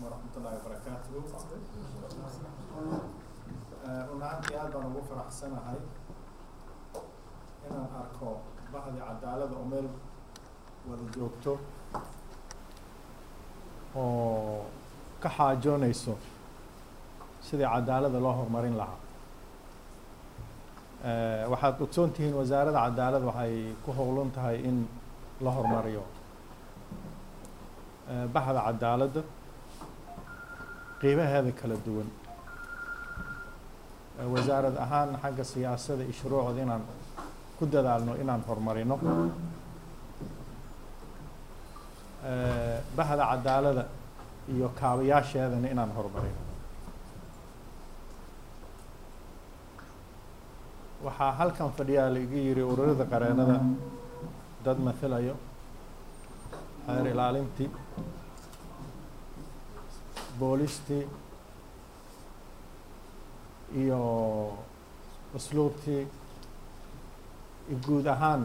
waraxmatullaahi wabarakaatuhu run ahaantii aad baan ugu faraxsanahay inaan arko bahdi cadaalada oo meel wada joogto oo ka xaajoonayso sidii cadaalada loo horumarin lahaa waxaad ogsoon tihiin wasaaradda cadaalad waxay ku howlan tahay in la horumariyo bahda cadaaladda qiimaheeda kala duwan wasaarad ahaan xagga siyaasada iyo shuruucda inaan ku dadaalno inaan horumarino bahda cadaalada iyo kaabayaasheedana inaan horumarino waxaa halkan fadhiyaa laigu yiri ururada qareenada dad mathilayo xeer ilaalintii boolistii iyo usluubtii iyo guud ahaan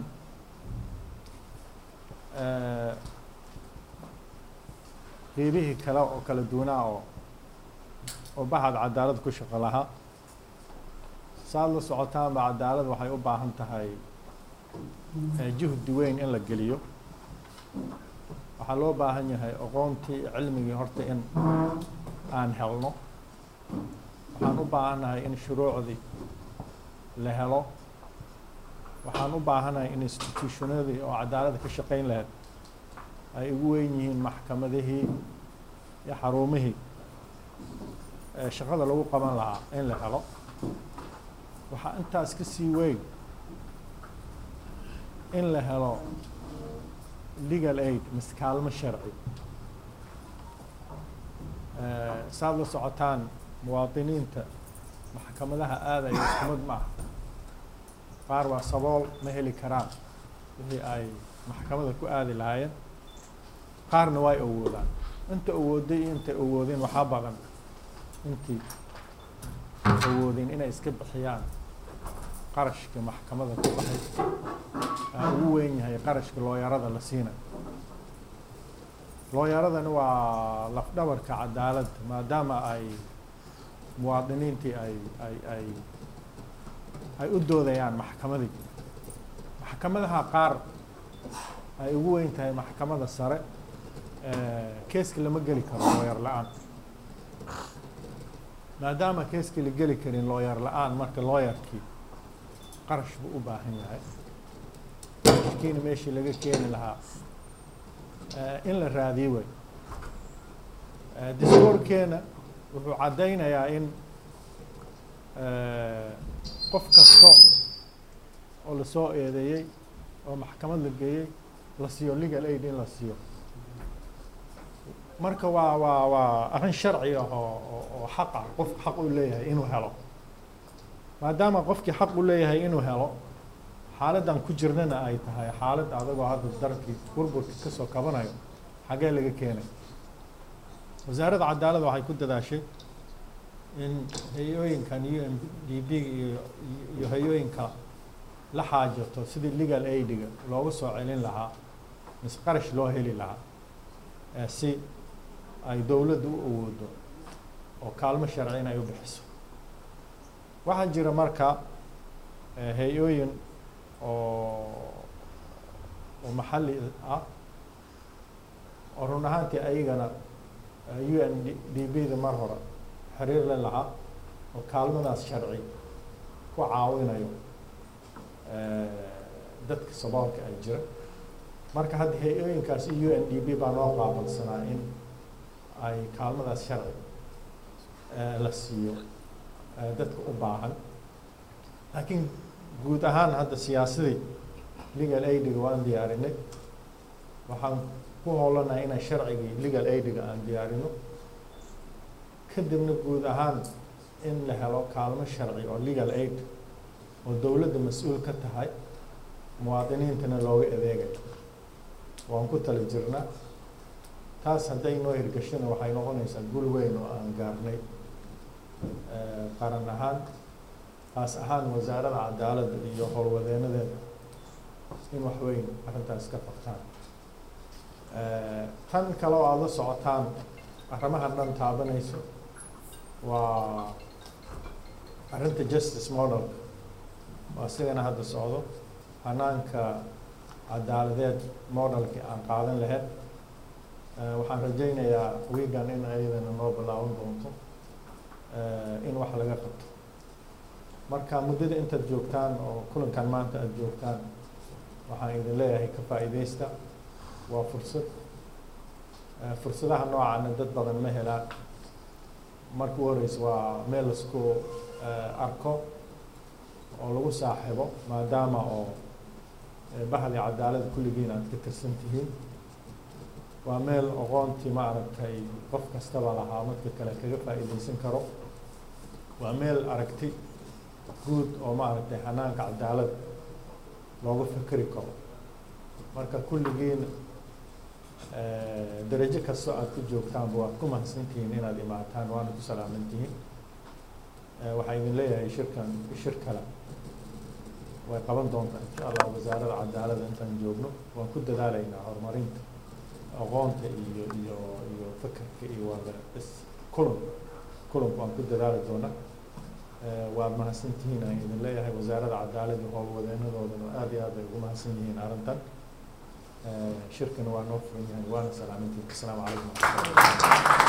qiibihii kale oo kala duwanaa oo oo bahad cadaalad ku shaqo lahaa saad la socotaanba cadaalad waxay u baahan tahay juhdi weyn in la geliyo waxaa loo baahan yahay aqoontii cilmigii horta in aan helno waxaan u baahannahay in shuruucdii la helo waxaan u baahanahay in institutionadii oo cadaaladda ka shaqayn lahayd ay ugu weyn yihiin maxkamadihii iyo xarumihii shaqada lagu qaban lahaa in la helo waxaa intaas ka sii weyn in la helo legal aid mise kaalmo sharci saad la socotaan muwaadiniinta maxkamadaha aadaya iskumid ma aha qaar waa sabool ma heli karaan wixii ay maxkamada ku aadi lahaayeen qaarna way awoodaan inta awooday iyo intay awoodeen waxaa badan intii awoodeen inay iska bixiyaan qarashka maxkamada ku baxay ugu weyn yahay qarashka looyarada la siinayo looyaradana waa lafdhabarka cadaaladda maadaama ay muwaadiniintii ay ay ay ay u doodayaan maxkamadii maxkamadaha qaar ay ugu weyn tahay maxkamada sare keeska lama geli karo looyar la-aan maadaama keeska la geli karin looyar la-aan marka looyarkii qarash buu u baahan yahay qarashkiina meeshii laga keeni lahaa in la raadiyo way diskoorkeena wuxuu caddaynayaa in qof kasta oo lasoo eedeeyey oo maxkamad la geeyey la siiyo legal aid in la siiyo marka waa waa waa arrin sharci ah oo oo xaq ah qofku xaq u leeyahay inuu helo maadaama qofkii xaq u leeyahay inuu helo xaaladdan ku jirnana ay tahay xaalad adagoo hadda darkii burburka kasoo kabanayo xaggee laga keenay wasaaradda cadaaladda waxay ku dadaashay in hay-ooyinkan u n d b iyo iyo hay-ooyinka la xaajato sidii legal aidiga loogu soo celin lahaa mise qarash loo heli lahaa si ay dowladdu u awoodo oo kaalmo sharci in ay u bixiso waxaa jira marka hay-ooyin oo oo maxalli ah oo run ahaantii ayagana u n d b da mar hore xiriir la lahaa oo kaalmadaas sharci ku caawinayo dadka saboolka ay jira marka hadda hay-ooyinkaas u n d b baa noo qaabalsanaa in ay kaalmadaas sharci la siiyo dadka u baahan laakiin guud ahaan hadda siyaasadii legal aidiga waan diyaarinay waxaan ku howlanahay inaan sharcigii legal aidiga aan diyaarino kadibna guud ahaan in la helo kaalmo sharci oo legal aid oo dowladda mas-uul ka tahay muwaadiniintana looga adeegayo waan ku tali jirnaa taas hadday noo hirgashona waxay noqonaysaa gul weyn oo aan gaarnay qaran ahaan taas ahaan wasaaradda cadaaladda iyo howlwadeenadeeda in wax weyn arrintaas ka qabtaan tan kale oo aada la socotaan arrimahan dhan taabanayso waa arrinta justice model waa sidana hadda socdo hanaanka cadaaladeed modelkii aan qaadan lahayd waxaan rajaynayaa wiigan in ayadana noo bilaaban doonto in wax laga qabto marka muddada intaad joogtaan oo kulankan maanta aada joogtaan waxaan idin leeyahay ka faa'iidaysta waa fursad fursadaha noocana dad badan ma helaan marka u horeysa waa meel laisku arko oo lagu saaxiibo maadaama oo bahdi cadaalada kulligiin aad ka tirsan tihiin waa meel aqoontii ma aragtay qof kastaba lahaa madka kale kaga faa'iidaysan karo waa meel aragti guud oo ma aragtay hanaanka cadaalad looga fikeri karo marka kulligiin darajo kastoo aad ku joogtaanba waad ku mahadsantihiin inaad imaataan waana ku salaamantihiin waxaa idin leeyahay shirkan shir kale way qaban doontaa insha allah wasaaradda cadaalada intaan joogno waan ku dadaalaynaa horumarinta aqoonta iyo iyo iyo fekerka iyo waada is kulan kulanku waan ku dadaali doonaa waad mahadsantihiin aan idin leeyahay wasaaradda cadaalada iyo howlwadeenadoodana aad iyo aad ay ugu mahadsan yihiin arrintan shirkana waa noo furan yahay waana salaamintiin asalaamu calaykum waraxmatullahi